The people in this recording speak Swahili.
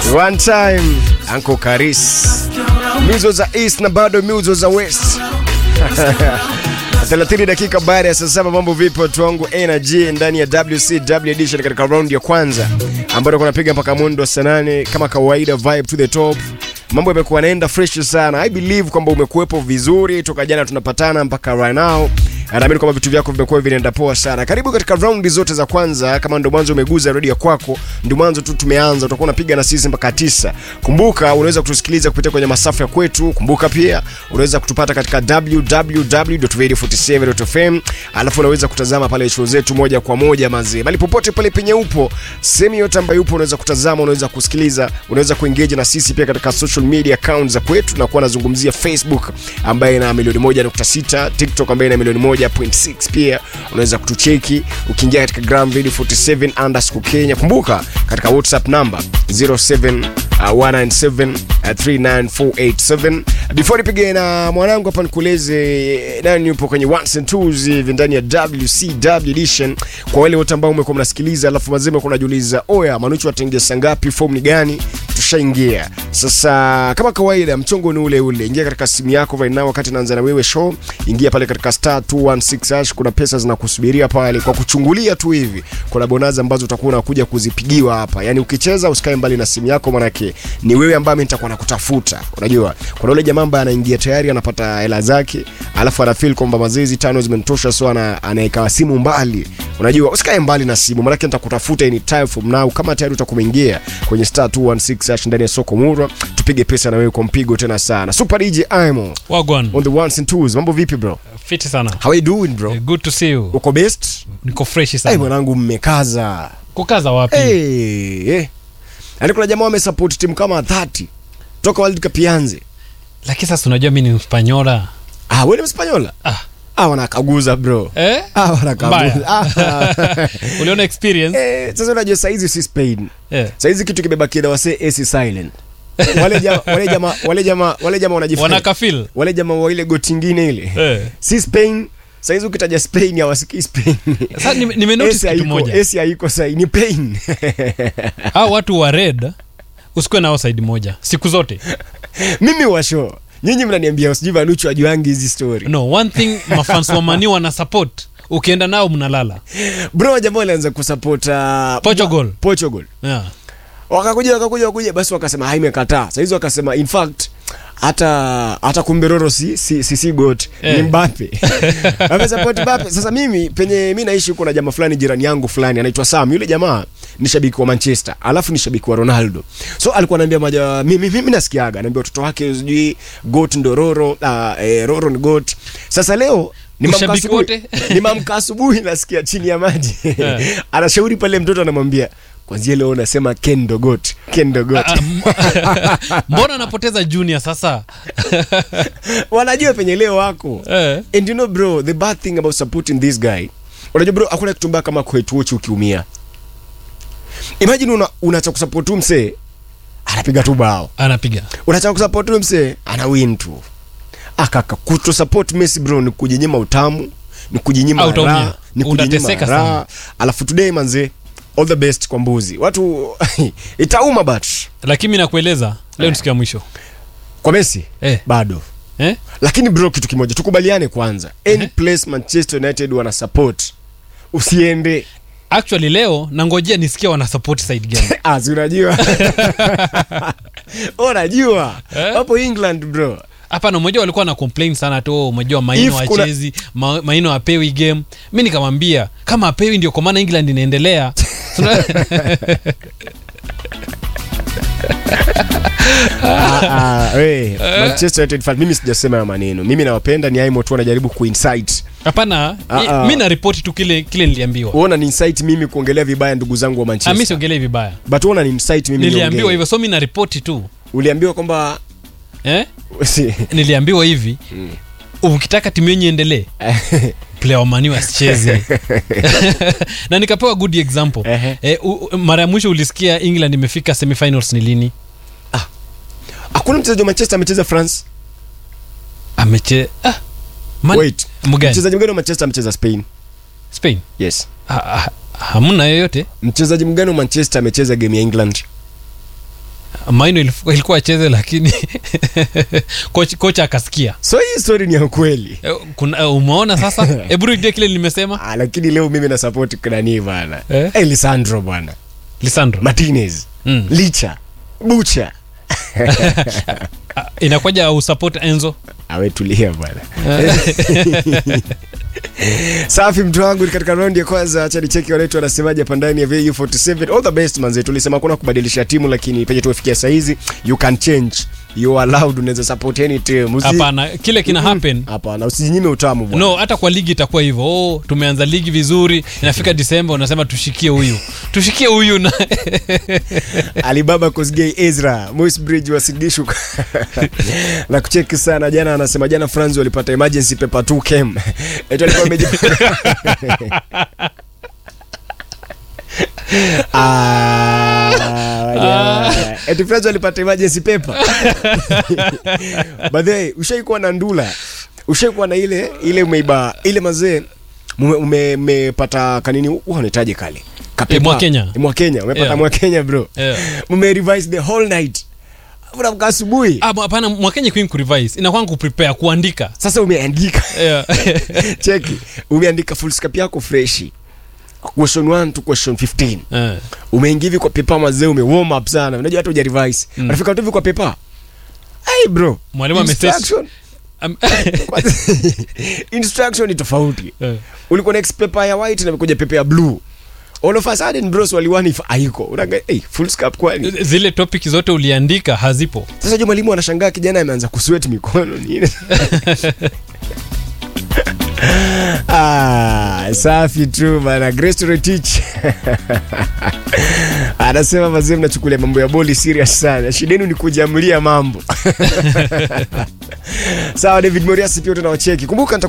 One time Uncle Karis, mizo za east na bado mizo za west 30 dakika baada ya saa saba. Mambo vipi watu wangu energy ndani ya WCW edition katika round ya kwanza ambayo tunapiga mpaka mundo saa nane kama kawaida, vibe to the top. Mambo yamekuwa naenda fresh sana. I believe kwamba umekuwepo vizuri toka jana tunapatana mpaka right now. Naamini kwamba vitu vyako vimekuwa vinaenda poa sana. Karibu katika raundi zote za kwanza. Kama ndo mwanzo umeguza redio kwako, ndio mwanzo tu tumeanza, utakuwa unapiga na sisi mpaka tisa. Kumbuka unaweza kutusikiliza kupitia kwenye masafa ya kwetu. Kumbuka pia unaweza kutupata katika www.radio47.fm, alafu unaweza kutazama pale show zetu moja kwa moja mazee, bali popote pale penye upo, sehemu yote ambayo upo, unaweza kutazama, unaweza kusikiliza, unaweza kuengage na sisi pia katika social media accounts za kwetu. Nakuwa nazungumzia Facebook ambaye ina milioni 1.6, TikTok ambaye ina milioni 1.6 pia unaweza kutucheki ukiingia katika Gram Radio 47 underscore Kenya. Kumbuka katika WhatsApp number 07 Uh, 197 uh, 39487 before nipige na mwanangu hapa nikueleze nani yupo kwenye ones and twos hivi ndani ya WCW edition. Kwa wale wote ambao umekuwa mnasikiliza alafu mazima kuna najiuliza, oya Manuchu atengea saa ngapi, form ni gani? Tushaingia sasa. Kama kawaida, mchongo ni ule ule. Ingia katika simu yako right now, wakati naanza na wewe show, ingia pale katika star 216 hash. Kuna pesa zinakusubiria pale kwa kuchungulia tu hivi. Kuna bonanza ambazo utakuwa unakuja kuzipigiwa hapa, yani ukicheza usikae mbali na simu yako, manake ni wewe ambaye mimi nitakuwa nakutafuta. Unajua kuna yule jamaa ambaye anaingia tayari anapata hela zake, alafu ana feel kwamba mazezi tano zimenitosha, so ana anaeka simu mbali. Unajua usikae mbali na simu, manake nitakutafuta any time from now. Kama tayari utakumeingia kwenye star 216 hash ndani ya soko Murwa, tupige pesa na wewe kwa mpigo tena sana. Super DJ Imo Wagwan. on the ones and twos. Mambo vipi bro? Fiti sana. How are you doing bro? Eh, Good to see you. Uko best? Niko fresh Hey, sana. mwanangu mmekaza. Kukaza wapi? Hey, hey. Yaani kuna jamaa wamesupport timu kama 30 toka World Cup ianze. Lakini sasa unajua mimi ni Mspanyola. Ah, wewe ni Mspanyola? Ah. Ah, wanakaguza bro. Eh? Ah, wanakaguza. Mbaya. Ah. Uliona experience? Eh, sasa unajua saizi si Spain. Eh. Saizi kitu kimebakia na wase AC silent. Wale jamaa wale jamaa wale jamaa wale jamaa wanajifanya. Wanakafil. Wale jamaa wa ile goti ingine ile. Eh. Si Spain. Saizi ukitaja Spain hawasikii Spain. Sasa nime- nimenotice AC kitu haiko- moja. AC haiko sai ni pain. Hao watu wa red usikuwe nao side moja siku zote. Mimi washo. Nyinyi mnaniambia usijui Vanuchu ajuangi hizi story. No, one thing mafans wa Mani wana support. Ukienda nao mnalala. Bro jamaa walianza kusupport uh, Portugal. Portugal. Yeah. wakakuja wakakuja wakakuja basi wakasema haimekataa sahizi wakasema in fact hata hata kumberoro si si si, si got Eh. ni Mbappe amesapoti Mbappe. Sasa mimi penye mi naishi kuna jamaa fulani jirani yangu fulani anaitwa Sam. Yule jamaa ni shabiki wa Manchester alafu ni shabiki wa Ronaldo, so alikuwa anaambia maja mimi, mimi nasikiaga anaambia watoto wake sijui got ndo Roro uh, eh, Roro ni got. Sasa leo ni mamka Ushabiki asubuhi wote? ni mamka asubuhi nasikia chini ya maji Eh. anashauri pale mtoto anamwambia kwanzia leo unasema Ken Dogot Ken Dogot Ah, m- Mbona anapoteza junior sasa? wanajua penye leo wako Eh. and you know bro the bad thing about supporting this guy unajua bro hakuna kitu mbaya kama kwetuochi ukiumia imagine una, unacha kusupport tu msee anapiga tu bao Anapiga. unacha kusupport tu msee ana win tu akaka kuto support Messi bro ni kujinyima utamu ni kujinyima Ah, utaumia. raha ni kujinyima Utateseka raha sana. alafu today manze all the best kwa mbuzi watu itauma but Lakini mimi nakueleza leo ni siku ya mwisho. kwa Messi Eh. bado Eh? lakini bro kitu kimoja tukubaliane kwanza any place manchester united wana support usiende Actually leo nangojea nisikia wana support side gani. Ah, si unajua unajua Eh? hapo england bro hapana mmoja walikuwa na complain sana tu umejua maino If kuna- achezi ma, maino apewi game mi nikamwambia kama apewi ndio kwa maana england inaendelea Tuna- ah, ah, we, manchester united fan mimi sijasema ya maneno mimi nawapenda ni aimo tu anajaribu kuinsight hapana Ah, i- ah. mi naripoti tu kile kile niliambiwa uona ni insight mimi kuongelea vibaya ndugu zangu wa Ah, mi manchester siongelei vibaya but uona ni insight mimi niliambiwa niongee. hivyo so mi naripoti tu uliambiwa kwamba eh? si- niliambiwa hivi ukitaka timu yenye endelee player wa mani wasicheze na nikapewa good example Ehe. eh, u- u- mara ya mwisho ulisikia england imefika semifinals ni lini hakuna mchezaji wa manchester amecheza france ameche ah, Man- wait mgani mchezaji mgani wa manchester amecheza spain spain yes Ha- ha- hamna yoyote mchezaji mgani wa manchester amecheza game ya england maino ilikuwa ilikuwa acheze lakini kocha, kocha akasikia so hii story ni ya kweli Eh, kuna eh, umeona sasa hebu rudie kile nimesema ah, lakini leo mimi na support nani bana Eh? eh? lisandro bwana lisandro martinez Mm. licha bucha Ah, inakuwaja usupport enzo awetulia bwana safi mtu wangu ni katika raundi ya kwanza acha nicheki waletu wanasemaje hapa ndani ya vu47 all the best manze tulisema kuna kubadilisha timu lakini penye tumefikia saizi you can change you are allowed unaweza support any team Usi- hapana kile kina happen hapana usijinyime utamu bwana no hata kwa ligi itakuwa hivyo oh, tumeanza ligi vizuri inafika disemba unasema tushikie huyu tushikie huyu na alibaba kosgei ezra moisbridge wasidishu na kucheki sana jana anasema jana franz walipata emergency paper 2 kem eti walikuwa wameji- Ah, jamaa. eti franz walipata emergency paper by the way ushaikuwa na ndula ushaikuwa na ile ile umeiba ile mazee mume- ume- umepata kanini huwa unahitaji kale Kapepa. Mwakenya. Eh, mwakenya umepata Yeah. mwakenya bro Yeah. mmerevise the whole night unaamka asubuhi Ah, hapana mwakenya queen kurevise inakwanga kuprepare kuandika sasa umeandika yeah. cheki umeandika full scope yako freshi question 1 to question 15 Eh. umeingia hivi kwa pepa mazee ume warm up sana unajua hata hujarevise Mm. unafika tu hivi kwa pepa hey bro Mwalimu ame- Instruction- Am- instruction ni tofauti Eh. ulikuwa next paper ya white na imekuja paper ya blue all of a sudden bros waliwani if haiko unaga hey, full scope kwani zile topic zote uliandika hazipo sasa jua mwalimu anashangaa kijana ameanza kuswet mikono nini ah, safi tu bana Grace Retich anasema mazee mnachukulia mambo ya boli serious sana shidenu ni kujamlia mambo sawa david moriasi pia tunawacheki kumbuka nita